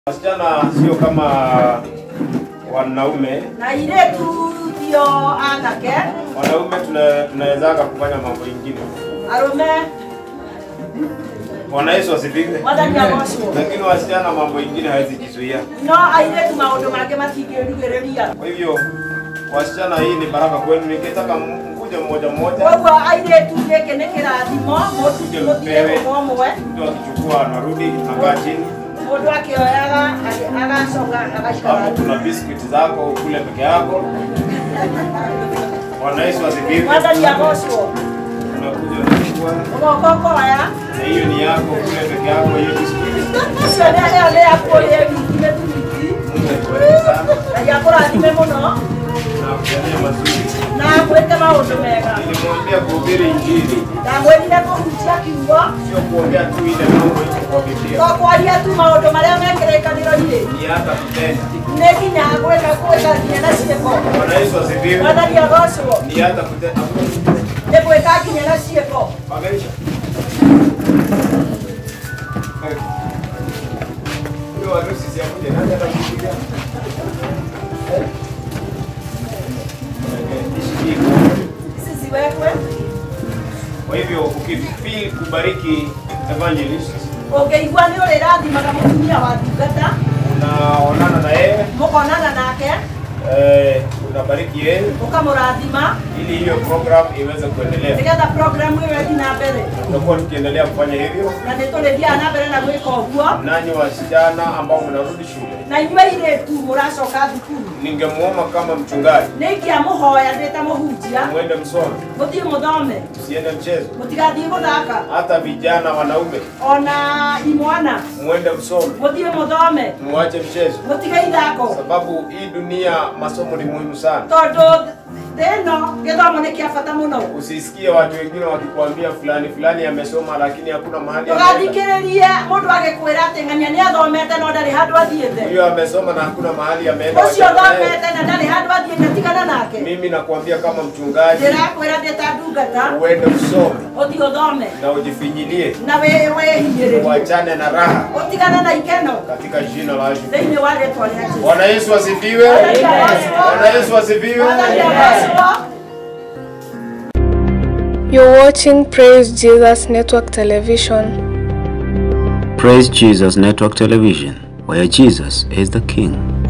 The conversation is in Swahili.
Wasichana sio kama wanaume. na airĩtu tio anake Wanaume tuna- tunawezaga kufanya mambo ingine. arũme Bwana Yesu asifiwe. mwathani agocwo Lakini wasichana mambo ingine hawezi jizuia. no airĩtu maũndũ mangĩ matingĩrigĩrĩria Kwa hivyo wasichana, hii ni baraka kwenu. Ningetaka mkuje mmoja mmoja, koguo airĩtu gĩkĩ nĩ kĩrathimo mũthire ũmwe ũmwe mtu akichukua anarudi nakaa chini. mũndũ akĩoyaga agĩ- agacoka agaikara Hapo kuna biscuit zako kule peke yako. Bwana Yesu asifiwe. mwathani agocwo Unakuja unachukua ũgoka ũkoya na hiyo ni yako kule peke yako, hiyo biscuit. ũcio nĩ ĩyo nĩ yakuo rĩ wiki nĩ tuwiki Mungu akubariki sana na gĩakũrathime mũno na kujalie mazuri. na gwĩke maũndũ mega Nilimwambia kuhubiri Injili ndamwĩrire kũhutia kiugo sio kuongea tu ile mambo iko kwa Biblia, to kwaria tu maũndũ marĩa me kĩrĩkanĩro-inĩ ni hata kutenda. nĩ nginya gwĩka gwĩka nginya na ciĩko Bwana Yesu asifiwe. mwathani agocwo Ni hata kutenda. nĩ gwĩka nginya na ciĩko Magaisha. Huyo harusi si akuje, nani atakupigia? Eh? Okay, ishikii kwa- ici ciwekwe Kwa hivyo ukifeel kubariki evangelist, ũngĩigua nĩ ũrĩrathimaga mũtumia wa ndungata unaonana na yeye mũkonana nake eh, unabariki yeye ũkamũrathima ili hiyo program iweze kuendelea. nĩgetha programu ĩyo ĩthi na mbere Tutakuwa tukiendelea kufanya hivyo. na nĩ tũrĩthiaga na mbere na gwĩka ũguo Nanyi wasichana ambao mnarudi shule, na inyuĩ irĩtu mũracoka thukuru ningemuomba kama mchungaji nĩ ingĩamũhoya ndĩ ta mũhunjia mwende msome, mũthiĩ mũthome msiende mchezo. mũtigathiĩ gũthaka Hata vijana wanaume ona imwana mwende msome, mũthiĩ mũthome muache mchezo, mũtige ithako sababu hii dunia masomo ni muhimu sana. tondũ thĩ ĩno gĩthomo nĩ kĩa bata mũno Usisikie watu wengine wakikwambia fulani fulani amesoma lakini hakuna mahali ameenda. ndũgathikĩrĩrie mũndũ agĩkwĩra atĩ ng'ania nĩ athomete no ndarĩ handũ athiĩte Huyo amesoma na hakuna mahali ameenda. ũcio wachana naye. thomete na ndarĩ handũ athiĩte tigana nake Mimi nakwambia kama mchungaji, ndĩrakwĩra ndĩ ta ndungata uende usome ũthiĩ ũthome na ujifinyilie, na wĩ- wĩhinyĩrĩrie uachane na raha ũtigane na ikeno katika jina la Yesu. thĩinĩ wa rĩtwa rĩa Jesũ. Bwana Yesu asifiwe. Bwana Yesu asifiwe. Mwathani agocwo. You're watching Praise Jesus Network Television. Praise Jesus Network Television, where Jesus is the King.